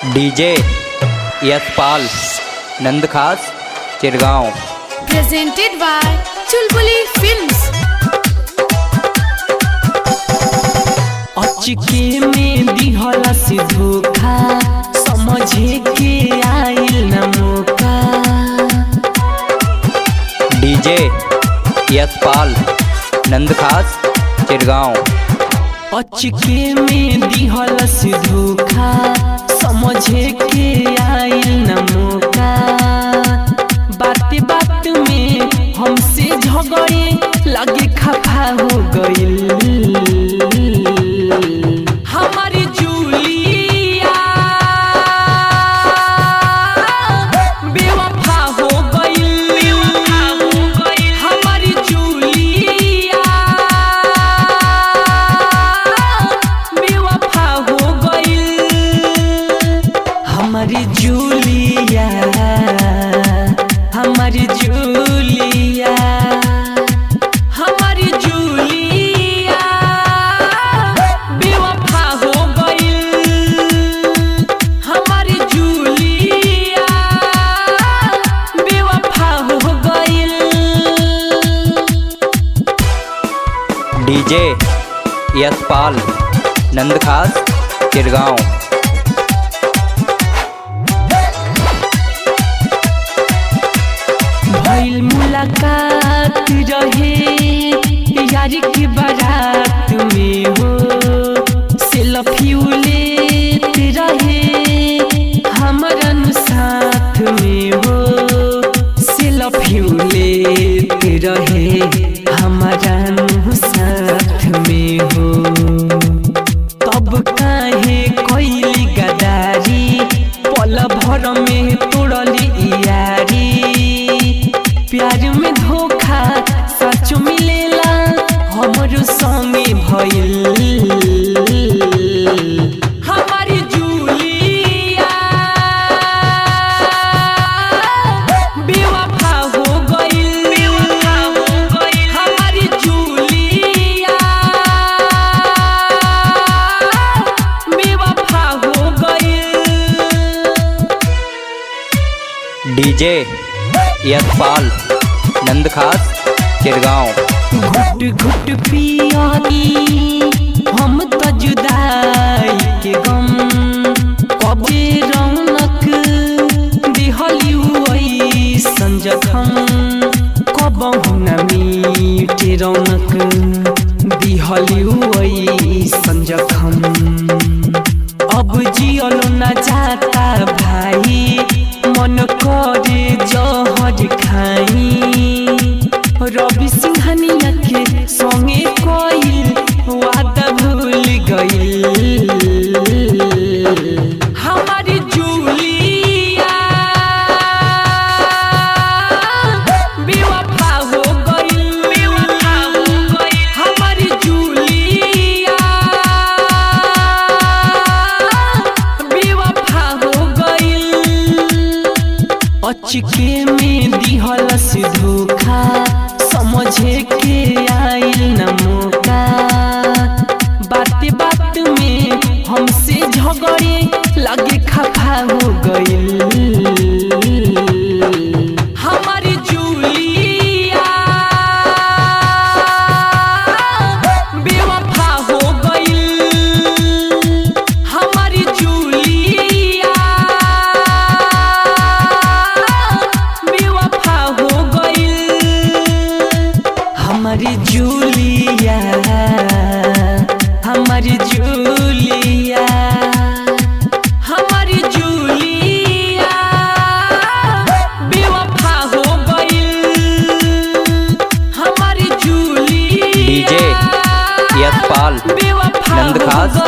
DJ Yashpal Nandkhas Chirgaon presented by Chulbuli Films. अचके में दिहला से धोखा समझे के आइल न मौका डीजे यशपाल नंदखास चिरगांव अचके में दिहला से धोखा समझे के आइल न मौका बात बात में हमसे झगड़े लगे खफा हो गइल हमारी जूलिया बेवफा हो गइल हमारी जूलिया बेवफा हो गइल हमारी जूलिया हमारी जूलिया हमारी जूलिया बेवफा हो गइल हमारी जूलिया बेवफा हो गइल डीजे यशपाल नंदखास चिरगांव भइल मुलाकात रहे यारी के बारात में हो सेल्फी लेत रहे हमारा नु साथ में हो सेल्फी लेत रहे हमारा नु साथ में हो तब काहे कैली गदारी पल भर में तोड़ली यारी प्यार में धोखा सच मिलेला हमरो संगे भइल हमारी जूलिया बेवफा हो गइल हमारी जूलिया बेवफा हो गइल डीजे यशपाल नंदखास चिरगांव घुट घुट पियानी हम तो जुदाई के गम कबे रौनक दिहली संजखम कबहु न मीटे रौनक दिहली संजखम अब जियलो न जाता भाई मन करे जहर खाई रवि सिंघानिया के संगे कोइल वादा भूल गइल हमारी जूलिया बेवफा हो गइल हमारी जूलिया बेवफा हो गइल अचके में दिहला से धोखा समझे के आइल न मौका बात बात में हमसे झगड़े लगे खफा हो गइल हमारी जूलिया बेवफा हो गइल हमारी जूलिया बेवफा हो गइल हमारी जूलिया हमारी जूलिया हमारी जूलिया बेवफा हो गइल हमारी जूलिया डीजे यशपाल बेवफा हो नंदखास